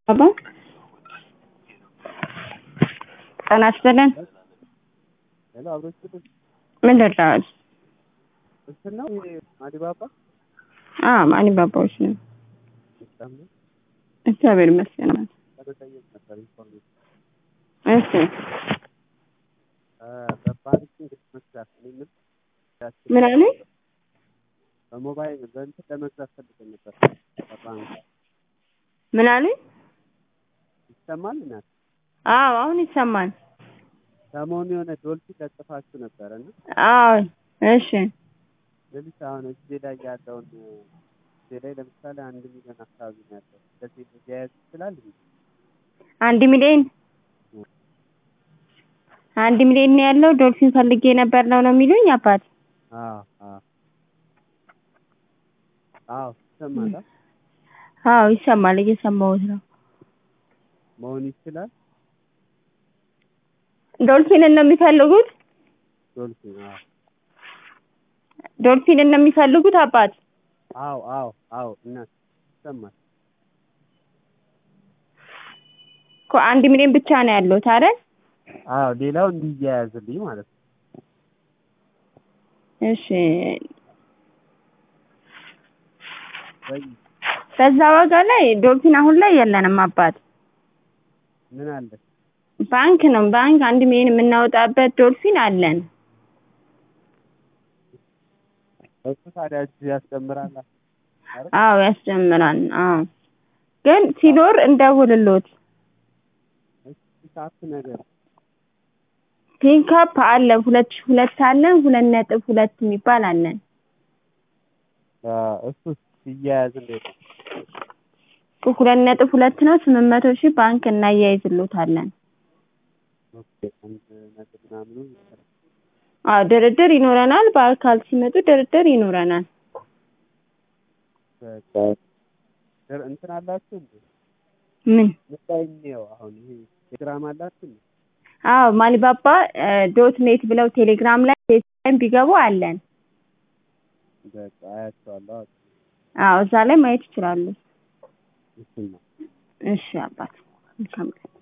አባ ጤና ይስጥልን ሄሎ አብሮ ይስጥልኝ። ምን ልርዳዎት? እንትን ነው ይሄ ማዲባባ አዎ ማኒባባዎች ነው። ሲስተም ነው እግዚአብሔር ይመስገን። ለመጠየቅ ነበር ኢንፎርሜሽን እሺ በባንኪንግ መስራት ምን ምን አለኝ? በሞባይል በእንትን ለመግዛት ፈልገን ነበር በባንክ ምን አለኝ? ይሰማል እናት አዎ አሁን ይሰማል። ሰሞኑ የሆነ ዶልፊን ለጥፋችሁ ነበረ እና አዎ እሺ ሌሊት አሁን እጄ ላይ ያለውን እጄ ላይ ለምሳሌ አንድ ሚሊዮን አካባቢ ነው ያለው ስለዚህ ሊያያዝ ይችላል እንዴ? አንድ ሚሊዮን አንድ ሚሊዮን ነው ያለው ዶልፊን ፈልጌ ነበር ነው ነው የሚሉኝ አባት? አዎ አዎ አዎ ይሰማል አ? አዎ ይሰማል እየሰማሁት ነው። መሆን ይችላል ዶልፊንን ነው የሚፈልጉት? ዶልፊን አዎ ዶልፊንን ነው የሚፈልጉት አባት? አዎ አዎ አዎ እናት ይሰማል እኮ አንድ ሚሊዮን ብቻ ነው ያለዎት አይደል? አዎ ሌላው እንዲያያዝልኝ ማለት ነው እሺ ወይ በዛ ዋጋ ላይ ዶልፊን አሁን ላይ የለንም አባት። ምን አለ ባንክ ነው ባንክ አንድ ሚሊዮን የምናወጣበት ዶልፊን አለን። እሱ ታዲያ እጅ ያስጨምራል አይደል? አዎ ያስጀምራል። አዎ ግን ሲኖር እንደውልሎት እሺ ካፕ ነገር ፒክአፕ አለ ሁለት ሺህ ሁለት አለን ሁለት ነጥብ ሁለት የሚባል አለን። እሱ ሲያያዝ እንዴት ነው? ሁለት ነጥብ ሁለት ነው ስምንት መቶ ሺህ ባንክ እናያይዝሎታለን። ኦኬ አንድ ነጥብ ምናምኑ ይሰራል። አዎ ድርድር ይኖረናል። በአካል ሲመጡ ድርድር ይኖረናል። በቃ ድር- እንትን አላችሁ እንዴ? ምን? ምን ላይ እንየው አሁን ይሄ ቴሌግራም አላችሁ እንዴ? አዎ ማሊባባ ዶት ኔት ብለው ቴሌግራም ላይ ፌስታይም ቢገቡ አለን። በቃ አያቸዋለሁ። አዎ እዛ ላይ ማየት ይችላሉ። እሱን ነው እሺ አባት መልካም ቀን